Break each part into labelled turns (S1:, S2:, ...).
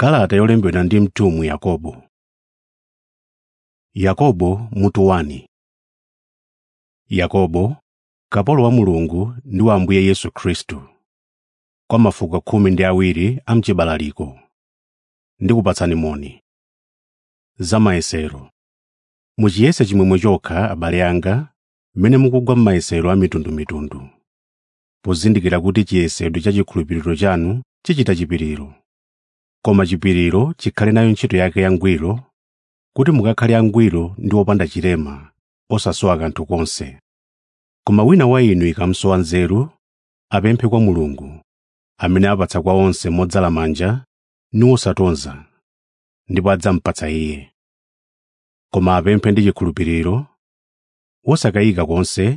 S1: kalata yolembedwa ndi mtumwi yakobo yakobo mutu 1 yakobo kapolo wa mulungu ndi wa ambuye yesu khristu kwa mafuko khumi ndi awiri a mchibalaliko ndikupatsani moni za mayesero muchiyese chimwemwe chokha abale anga mmene mukugwa m'mayesero a mitundumitundu pozindikira kuti chiyesedwe cha chikhulupiriro chanu chichita chipiriro koma chipiriro chikhale nayo ntchito yake yangwiro kuti mukakhale angwiro ndi opanda chilema osasowa kanthu konse koma wina wa inu ikamsowa nzeru apemphe kwa mulungu amene apatsa kwa onse modzala manja ndi wosatonza ndipo adzampatsa iye koma apemphe ndi chikhulupiriro wosakayika konse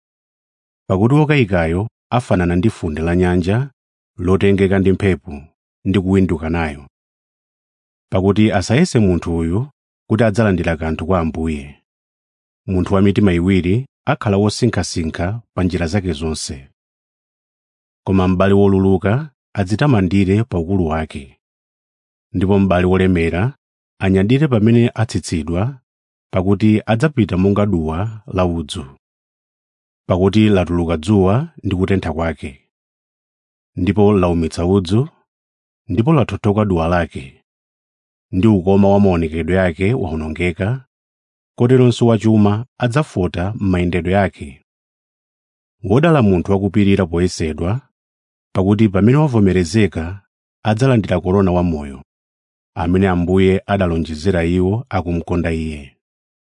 S1: pakuti wokayikayo afanana ndi funde la nyanja lotengeka ndi mphepo ndi kuwinduka nayo pakuti asayese munthu uyu kuti adzalandira kanthu kwa ambuye munthu wa mitima iwiri akhala wosinkhasinkha pa njira zake zonse koma m'bale woluluka adzitamandire pa ukulu wake ndipo m'bale wolemera anyadire pamene atsitsidwa pakuti adzapita monga duwa la udzu pakuti latuluka dzuwa ndi kutentha kwake ndipo laumitsa udzu ndipo lathothoka duwa lake ndi ukoma wa maonekedwe ake wawonongeka koteronso wachuma adzafota m'mayendedwe ake wodala munthu wakupirira poyesedwa pakuti pamene wavomerezeka adzalandira korona wamoyo amene ambuye adalonjezera iwo akumkonda iye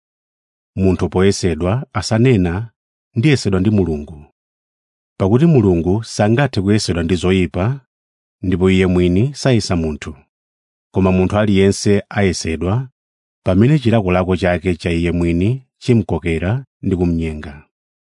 S1: munthu poyesedwa asanena ndiyesedwa ndi mulungu pakuti mulungu sangathe kuyesedwa ndi zoyipa ndipo iye mwini sayesa munthu koma munthu aliyense ayesedwa pamene chilakolako chake cha iye mwini chimkokera ndi kumnyenga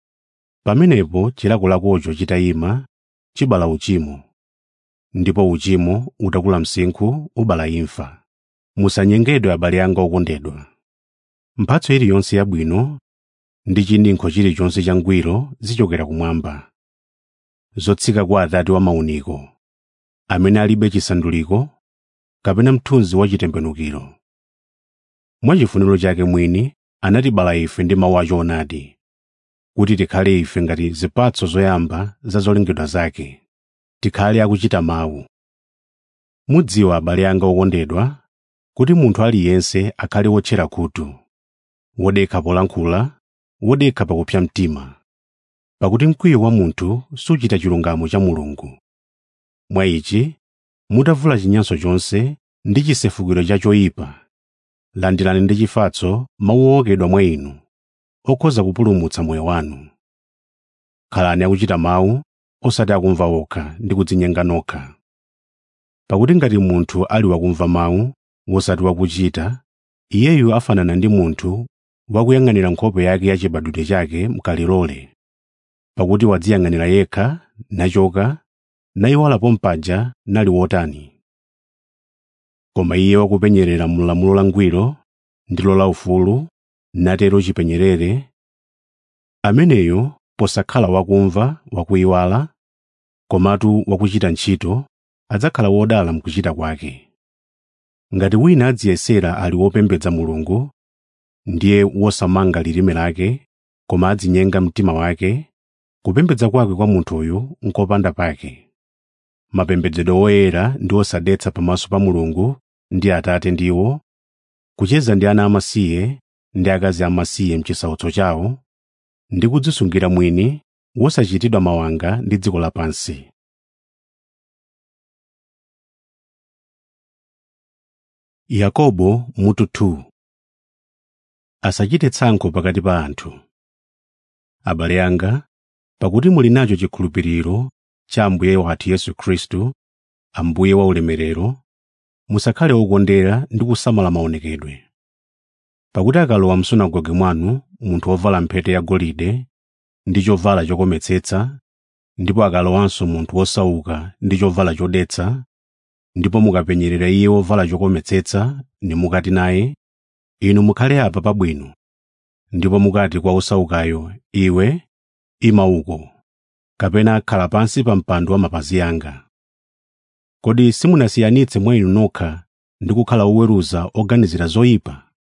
S1: pamenepo chilakolakocho chitayima chibala uchimo ndipo uchimo utakula msinkhu ubala imfa musanyengedwe abale anga okondedwa mphatso iliyonse yabwino ndi chininkho chilichonse changwiro zichokera kumwamba zotsika kwa atate wa mauniko amene alibe chisanduliko kapena mthunzi wa chitembenukiro mwachifuniro chake mwini anatibala ife ndi mawu achoonadi kuti tikhale ife ngati zipatso zoyamba za zolengedwa zake tikhale akuchita mawu mudziwa abale anga okondedwa kuti munthu aliyense akhale wotchera khutu wodekha polankhula wodekha pakupsa mtima pakuti mkwiyo wa munthu suchita chilungamo cha mulungu mwa ichi mutavula chinyanso chonse ndi chisefukiro cha choyipa landirani ndi chifatso mawu ookedwa mwa inu okhoza kupulumutsa moyo wanu khalani akuchita mawu osati akumva okha ndi kudzinyenga nokha pakuti ngati munthu ali wakumva mawu wosati wakuchita iyeyu afanana ndi munthu wakuyang'anira nkhope yake ya chibadwire chake mkalilole pakuti wadziyang'anira yekha nachoka nayiwalapo mpaja nali wotani koma iye wakupenyerera mulamulo langwiro ndilo laufulu natero chipenyerere ameneyo posakhala wakumva wakuyiwala komatu wakuchita ntchito adzakhala wodala mkuchita kwake ngati wina adziyesera ali wopembedza mulungu ndiye wosamanga lilime lake koma adzinyenga mtima wake kupembedza kwake kwa munthuyu nkopanda pake mapembedzedwe oyera ndi osadetsa pamaso pa mulungu ndi atate ndiwo kucheza ndi ana amasiye ndi akazi amasiye mchisautso chawo ndi kudzisungira mwini wosachitidwa mawanga ndi dziko lapansi yakobo mutu 2 asachite tsankho pakati pa anthu abale anga pakuti muli nacho chikhulupiriro cha ambuye wathu yesu khristu ambuye wa ulemerero musakhale okondera ndi kusamala maonekedwe pakuti akalowa msunagoge mwanu munthu wovala mphete yagolide ndi chovala chokometsetsa ndipo akalowanso munthu wosauka ndi chovala chodetsa ndipo mukapenyerera iye wovala chokometsetsa nimukati naye inu mukhale apa pabwino ndipo mukati kwa osaukayo iwe ima uko kapena khala pansi pa mpando wa mapazi anga kodi simunasiyanitse mwa inu nokha ndi kukhala oweruza oganizira zoyipa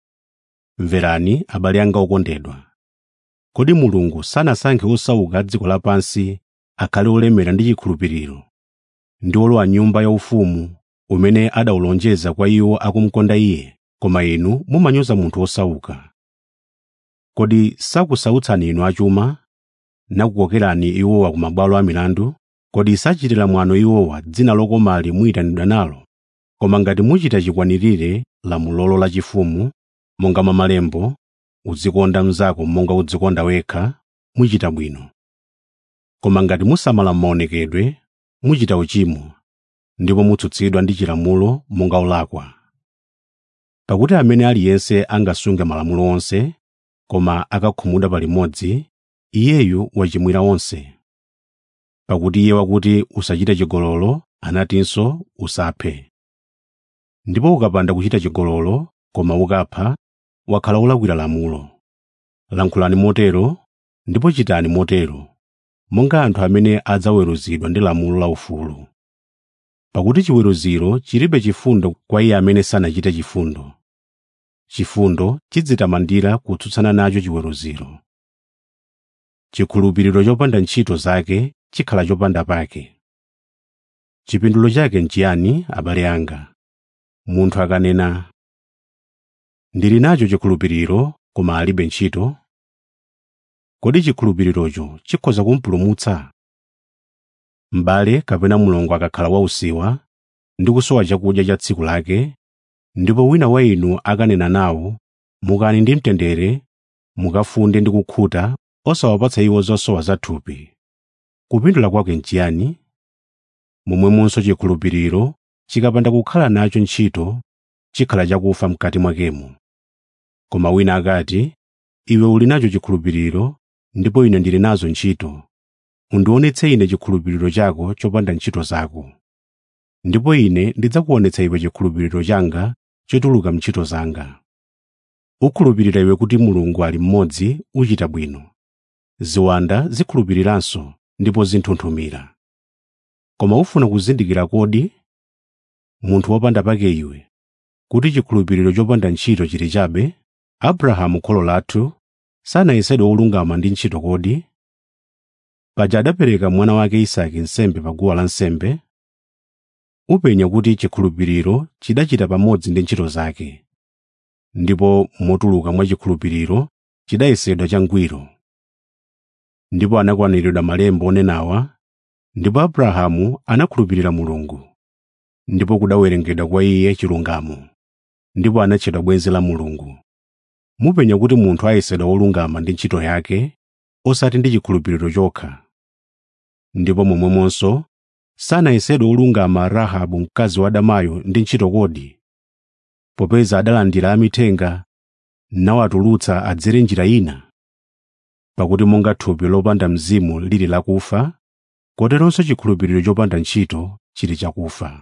S1: mverani abale anga okondedwa kodi mulungu sanasankhe osauka a dziko lapansi akhale olemera ndi chikhulupiriro ndi olowa nyumba yaufumu umene adawulonjeza kwa iwo akumukonda iye koma inu mumanyoza munthu osauka kodi sakusautsani inu achuma nakukokerani iwowa ku mabwalo a milandu kodi sachitira mwano iwowa dzina lokomali muyitanidwa nalo koma ngati muchita chikwanirire lamulolo lachifumu monga mwa malembo uzikonda mnzako monga udzikonda wekha muchita bwino koma ngati musamala maonekedwe muchita uchimo ndipo mutsutsidwa ndi chilamulo monga olakwa pakuti amene aliyense angasunge malamulo onse koma akakhumudwa palimodzi iyeyu wachimwira onse pakuti iye wakuti usachite chigololo anatinso usaphe ndipo ukapanda kuchita chigololo koma ukapha wakhala wolakwira lamulo lankhulani motero ndipo chitani motero monga anthu amene adzaweruzidwa ndi lamulo laufulu pakuti chiweruziro chilibe chifundo kwa iye amene sanachite chifundo chifundo chidzitamandira kutsutsana nacho chiweruziro chikhulupiriro chopanda ntchito zake chikhala chopanda pake chipindulo chake nchiyani abale anga munthu akanena ndili nacho chikhulupiriro koma alibe ntchito kodi chikhulupirirocho chikhoza kumpulumutsa m'bale kapena mlongo akakhala wausiwa ndi kusowa chakudya cha tsiku lake ndipo wina wa inu akanena nawo mukani ndi mtendere mukafunde ndi kukhuta osawapatsa iwo zosowa zathupi kupindula kwake nchiyani momwemonso chikhulupiriro chikapanda kukhala nacho ntchito chikhala chakufa mkati mwakemo koma wina akati iwe uli nacho chikhulupiriro ndipo ine ndili nazo ntchito undionetse ine chikhulupiriro chako chopanda ntchito zako ndipo ine ndidzakuonetsa iwe chikhulupiriro changa chotuluka mntchito zanga ukhulupirira iwe kuti mulungu ali mmodzi uchita bwino ziwanda zikhulupiriranso ndipo zinthunthumira koma ufuna kuzindikira kodi munthu wopanda pake iwe kuti chikhulupiriro chopanda ntchito chili chabe abrahamu kholo lathu sanayesedwe olungama ndi ntchito kodi paja adapereka mwana wake isake nsembe pa guwa lansembe upenya kuti chikhulupiriro chidachita pamodzi ndi ntchito zake ndipo motuluka mwa chikhulupiriro chidayesedwa changwiro ndipo anakwaniridwa malemba onenawa ndipo abrahamu anakhulupirira mulungu ndipo kudawerengedwa kwa iye chilungamo ndipo anatchedwa bwenzi la mulungu mupenya kuti munthu ayesedwa wolungama ndi ntchito yake osati ndi chikhulupiriro chokha ndipo momwemonso sanayesedwe wolungama rahabu mkazi wa damayo ndi ntchito kodi popeza adalandira amithenga nawatulutsa adzere njira ina pakuti monga thupi lopanda mzimu lili lakufa koteronso chikhulupiriro chopanda ntchito chili chakufa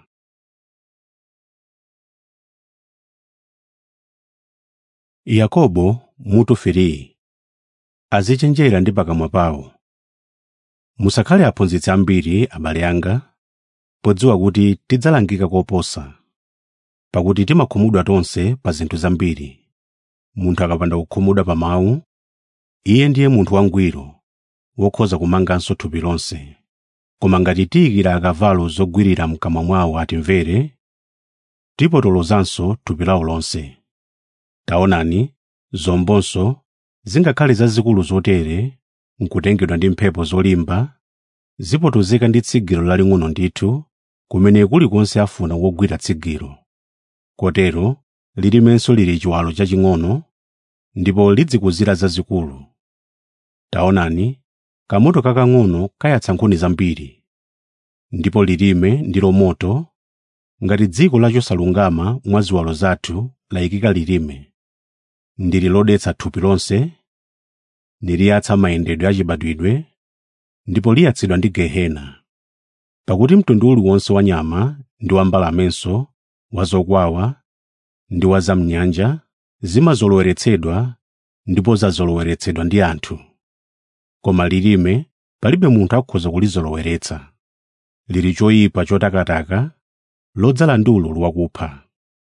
S1: yakobo mutu 3 azichenjera ndi pakamwa pawo musakhale aphunzitsi ambiri abale anga podziwa kuti tidzalangika koposa pakuti timakhumudwa tonse pa zinthu zambiri munthu akapanda kukhumudwa pa mawu iye ndiye munthu wangwiro wokhoza kumanganso thupi lonse koma ngati tiyikira akavalo zogwirira mkamwa mwawo atimvere tipotolozanso thupi lawo lonse taonani zombonso zingakhale zazikulu zotere nkutengedwa ndi mphepo zolimba zipotozeka ndi tsigiro laling'ono ndithu kumene kulikonse afuna wogwira tsigiro kotero lilimenso lili chiwalo chaching'ono ndipo lidzikuzira zazikulu taonani kamoto kakang'ono kayatsa nkhuni zambiri ndipo lilime ndilo moto ngati dziko lachosalungama mwa ziwalo zathu layikika lilime ndili lodetsa thupi lonse niliyatsa mayendedwe achibadwidwe ndipo liyatsidwa ndi gehena pakuti mtundu uliwonse wa nyama ndi wa mbalamenso wa zokwawa ndi wa zamnyanja zimazoloweretsedwa ndipo zazoloweretsedwa ndi anthu koma lilime palibe munthu akhoza kulizoloweretsa lili choyipa chotakataka lodzala ndi ululu wakupha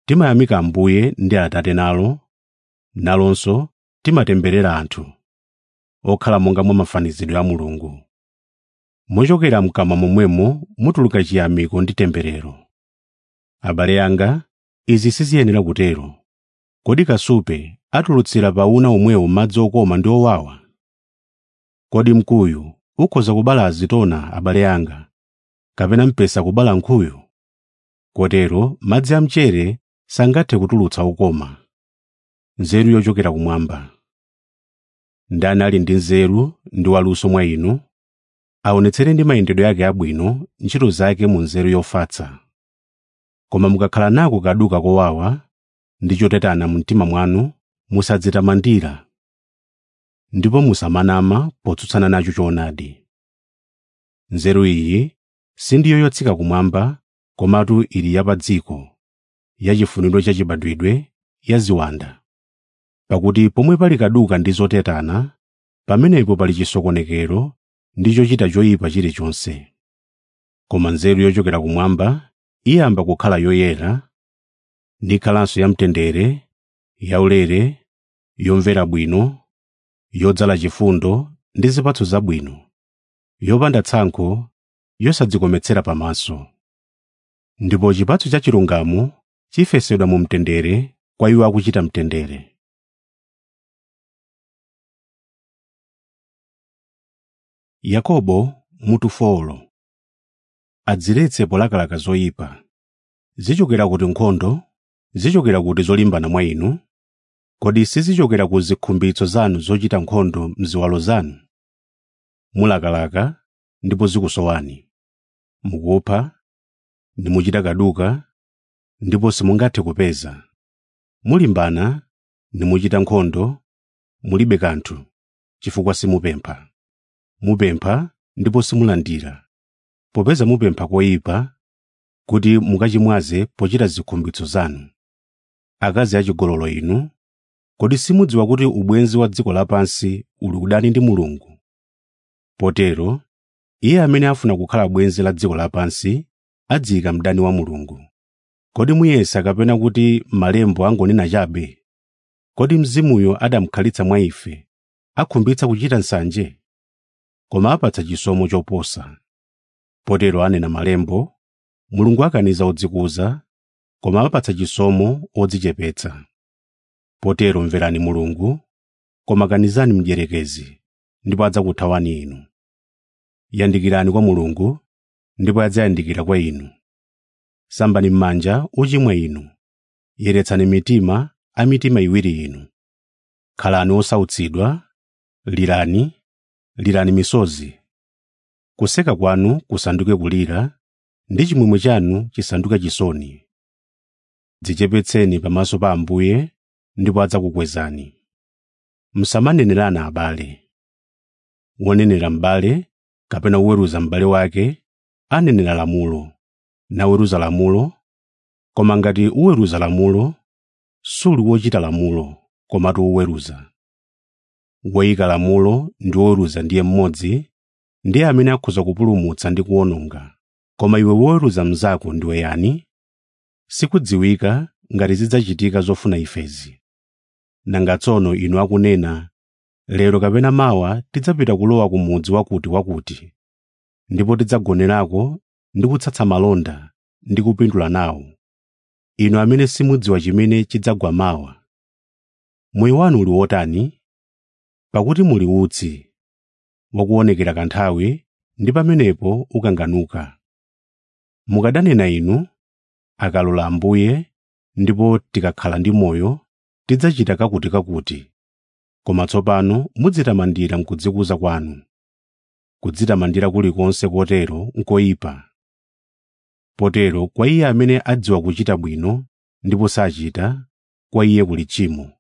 S1: timayamika ambuye ndi atate nalo nalonso timatemberera anthu okhala monga mwa mafanizidwe a mulungu mochokera mkamwa momwemo mutuluka chiyamiko ndi temberero abale anga izi siziyenera kutero kodi kasupe atulutsira pa una omwewo madzi okoma ndi owawa kodi mkuyu ukhoza kubala azitona abale anga kapena mpesa kubala nkhuyu kotero madzi amchere sangathe kutulutsa ukoma nzeru yochokera kumwamba ndani ali ndi nzeru ndi waluso mwa inu aonetsere ndi mayendedwe yake abwino ntchito zake mu nzeru yofatsa koma mukakhala nako kaduka kowawa ndi chotetana mu mtima mwanu musadzitamandira ndipo musamanama potsutsana nacho choonadi nzeru iyi sindiyo yotsika kumwamba komatu ili ya pa dziko yachifuniro chachibadwidwe ya ziwanda pakuti pomwe pali kaduka ndi zotetana pamenepo pali chisokonekero ndi chochita choyipa chilichonse koma nzeru yochokera kumwamba iyamba kukhala yoyera ndikhalanso yamtendere yaulere yomvera bwino yodzala chifundo ndi zipatso zabwino yopanda tsankho yosadzikometsera pamaso ndipo chipatso cha chilungamo chifesedwa mu mtendere kwa iwo akuchita mtendere yakobo mutu folo adziletse polakalaka zoyipa zichokera kuti nkhondo zichokera kuti zolimbana mwa inu kodi sizichokera ku zikhumbitso zanu zochita nkhondo mziwalo zanu mulakalaka ndipo zikusowani mukupha nimuchita kaduka ndipo simungathe kupeza mulimbana nimuchita nkhondo mulibe kanthu chifukwa simupempha mupempha ndipo simulandira popeza mupempha koyipa kuti mukachimwaze pochita zikhumbitso zanu akazi achigololo inu kodi simudziwa kuti ubwenzi wa dziko lapansi uli kudani ndi mulungu potero iye amene afuna kukhala bwenzi la dziko lapansi adziyika mdani wa mulungu kodi muyesa kapena kuti malembo angonena chabe kodi mzimuyo adamukhalitsa mwa ife akhumbitsa kuchita nsanje koma apatsa chisomo choposa potero anena malembo mulungu akaniza odzikuza koma apatsa chisomo odzichepetsa potero mverani mulungu koma kanizani mdierekezi ndipo adzakuthawani inu yandikirani kwa mulungu ndipo adzayandikira kwa inu sambani m'manja uchimwa inu yeretsani mitima a mitima iwiri inu khalani osautsidwa lirani lirani misozi kuseka kwanu kusanduke kulira ndi chimwemwe chanu chisanduke chisoni dzichepetseni pamaso pa ambuye ndipo adzakukwezani musamanenerana abale wonenera m'bale kapena woweruza m'bale wake anenera lamulo naweruza lamulo koma ngati uweruza lamulo suli wochita lamulo komatu woweruza woyika lamulo ndi woweruza ndiye mmodzi ndiye amene akhoza kupulumutsa ndi kuwononga koma iwe woweruza mnzako ndiwe yani sikudziwika ngati zidzachitika zofuna ifezi nanga tsono inu akunena lero kapena mawa tidzapita kulowa ku mudzi wakuti wakuti ndipo tidzagonerako ndi kutsatsa malonda ndi kupindula nawo inu amene simudziwa chimene chidzagwa mawa moyo wanu uli wotani pakuti muli utsi wakuonekera kanthawi ndi pamenepo ukanganuka mukadanena inu akalola ambuye ndipo tikakhala ndi moyo tidzachita kakuti kakuti koma tsopano mudzitamandira mkudzikuza kwanu kudzitamandira kulikonse kotero nkoyipa potero kwa iye amene adziwa kuchita bwino ndipo sachita kwa iye kuli tchimo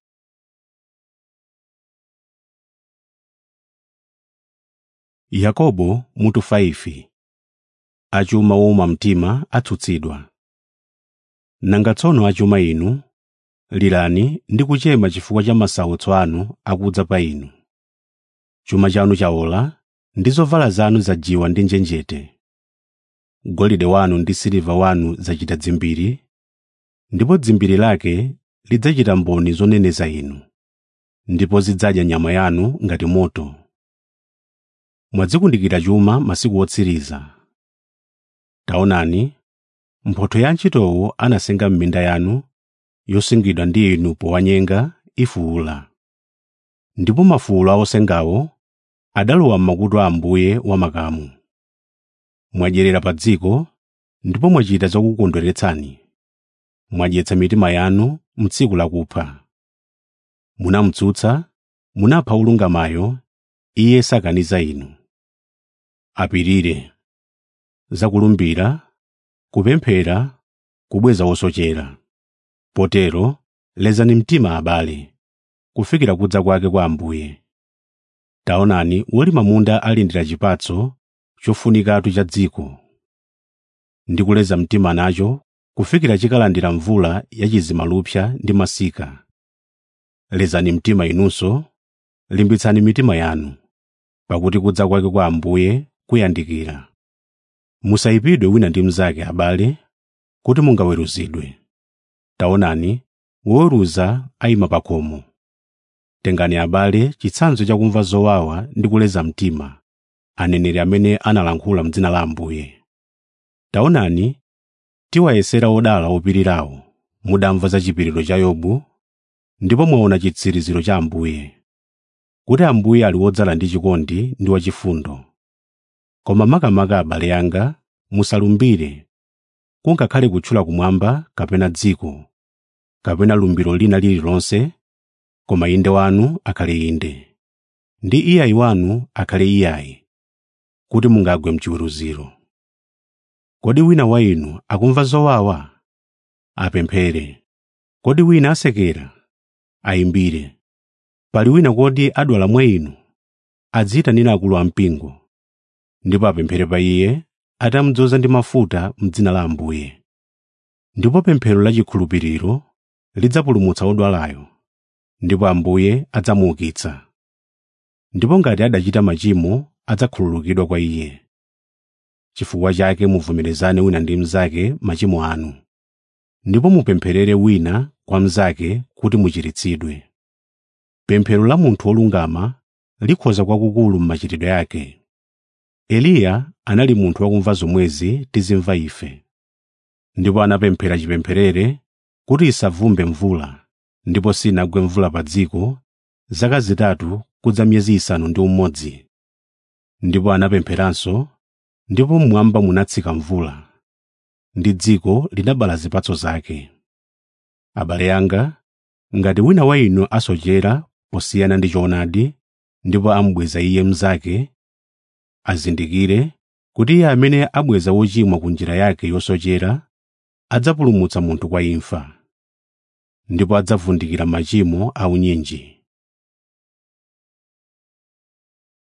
S1: yakobo mutu 5 achuma wowuma mtima atsutsidwa nanga tsono achuma inu lirani ndi kuchema chifukwa cha masautso anu akudza pa inu chuma chanu chaola ndi zovala zanu zajiwa ndi njenjete golide wanu ndi siliva wanu zachita dzimbiri ndipo dzimbiri lake lidzachita mboni zoneneza inu ndipo zidzadya nyama yanu ngati moto mwadzikundikira chuma masiku otsiriza taonani mphotho ya antchitowo anasenga m'minda yanu yosungidwa ndi inu powanyenga ifuula ndipo mafulo a osengawo adalowa m'makutu a ambuye wamakamu mwadyerera pa dziko ndipo mwachita zokukondweretsani mwadyetsa mitima yanu m'tsiku lakupha munamutsutsa munapha olungamayo iye sakaniza inu apirire zakulumbira kupemphera kubweza wosochera potero lezani mtima abale kufikira kudza kwake kwa ambuye taonani wolima munda alindira chipatso chofunikatu cha dziko ndi kuleza mtima nacho kufikira chikalandira mvula yachizimalupsa ndi masika lezani mtima inunso limbitsani mitima yanu pakuti kudza kwake kwa ambuye kuyandikira musayipidwe wina ndi mnzake abale kuti mungaweruzidwe taonani woweruza ayima pa khomo tengani abale chitsanzo chakumva zowawa ndi kuleza mtima aneneri amene analankhula m'dzina la ambuye taonani tiwayesera odala opirirawo mudamva za chipiriro cha yobu ndipo mwaona chitsiriziro cha ambuye kuti ambuye ali wodzala ndi chikondi ndi wachifundo koma makamaka abale anga musalumbire kungakhale kutchula kumwamba kapena dziko kapena lumbiro lina lililonse koma inde wanu akhale inde ndi iyayi wanu akhale iyayi kuti mungagwe mchiweruziro kodi wina wa inu akumva zowawa apemphere kodi wina asekera ayimbire pali wina kodi adwala mwa inu adziyitanira akulu ampingo ndipo apemphere pa iye atamudzoza ndi mafuta m'dzina la ambuye ndipo pemphero lachikhulupiriro lidzapulumutsa odwalayo ndipo ambuye adzamuukitsa ndipo ngati adachita machimo adzakhululukidwa kwa iye chifukwa chake muvomerezane wina ndi mnzake machimo anu ndipo mupempherere wina kwa mnzake kuti muchiritsidwe pemphero la munthu wolungama likhoza kwakukulu m'machitidwe ake eliya anali munthu wakumva zomwezi tizimva ife ndipo anapemphera chipempherere kuti isavumbe mvula ndipo sinagwe mvula pa dziko zaka zitatu kudza miyezi isanu ndi umodzi ndipo anapempheranso ndipo mmwamba munatsika mvula ndi dziko linabala zipatso zake abale anga ngati wina wa inu asochera posiyana ndi choonadi ndipo amubweza iye mnzake azindikire kuti iye amene abweza wochimwa ku njira yake yosochera adzapulumutsa munthu kwa imfa ndipo adzavundikira machimo aunyinji